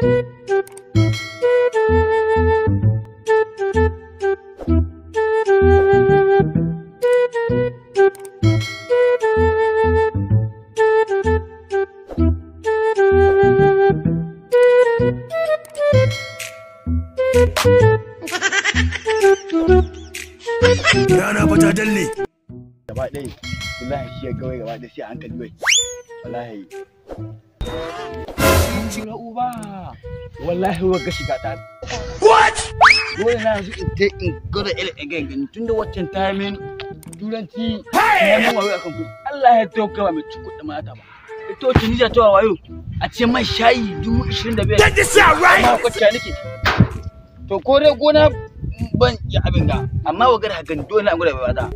Rana fa ta dalle. gaba ɗaya wallahi shi ya gawai gaba ɗaya sai a hankali bai wallahi Shira uba wallahi wa ga shiga ta what dole na yanzu in je in gwada irin in gani gani tunda waccan ta min turanci ya min wayo akan ku Allah ya tauka ba mai cikin kuɗin mata ba ito ce ni ta wayo a ce man shayi dubu ishirin da biyar Get this out right. amma kwacce nake to ko dai gona ban yi abin ga amma wa gada hakan dole an gwada bai bada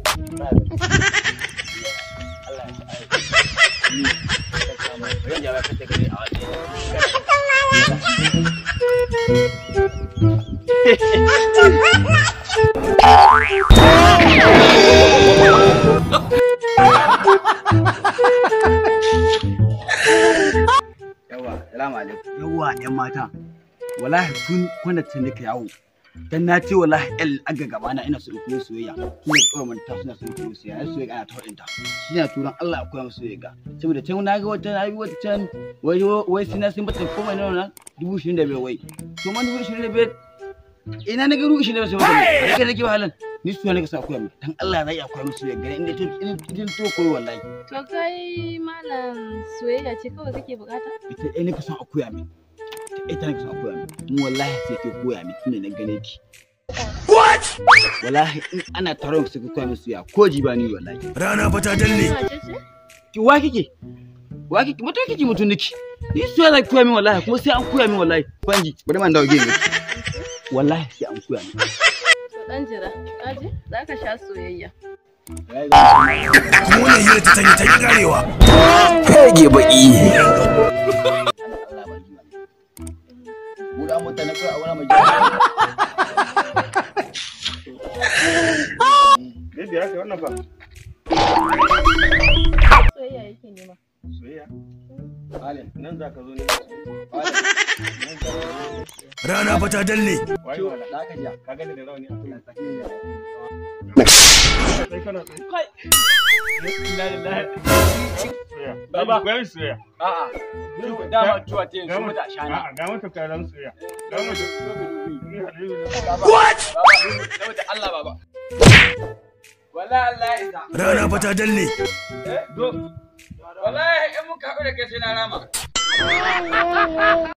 yawa salamu alaikum yawa yan mata wallahi tun kwana ta nika yawo dan na ce wallahi el aga gaba na ina so in koyi soyayya tun da kawai manta suna son koyi soyayya ai soyayya ana ta wadinta shi na turan Allah akwai mu soyayya ga saboda can na ga wata na bi wata can wai wai sai na sun bata komai na nan dubu ishirin da biyar wai to man dubu ishirin da biyar ina na ga dubu ishirin da biyar sai mata kai nake wahalan ni soyayya nake sa koya mu dan Allah zai akwai mu soyayya ga inda to in to koyi wallahi To kai malam soyayya ce kawai kake bukata? ita ɗaya nake son a koya min ita nake son a koya min mu wallahi sai ke koya min tunda na gane ki What? wallahi in ana taron su ka koya min suya ko ji ba ni wallahi Rana fa ta dalle. Wace ce? ki wa kike wa kike mutum kike mutum niki ni suya za ki koya min wallahi kuma sai an koya min wallahi banji bari man dawo gege wallahi sai an koya min To dan jira, kaji? Za ka sha soyayya. Kuma wannan hira ta tanye ta ki karewa. Hege baki. Buɗa mutane kawai a wani mai jami'a. Baby haka wannan fa Soyayya yake nema. soyayya Malam, nan za ka zo ne malam, Rana fa ta dalle. wai ciwo, wala da aka ja. ka gani da rauni a kai sai kana tsaye Kai. Inna lillahi. soyayya Baba. bayan soyayya A'a, ciwo, dama ciwo ta yanzu mata a shana. A'a, ga mata karan soyayya ga mata ni halilu ne What? Baba, saboda Allah baba. Wallahi Allah ya isa. Rana fa ta dalle. Do. Wallahi in muka haɗu da kai sai na rama.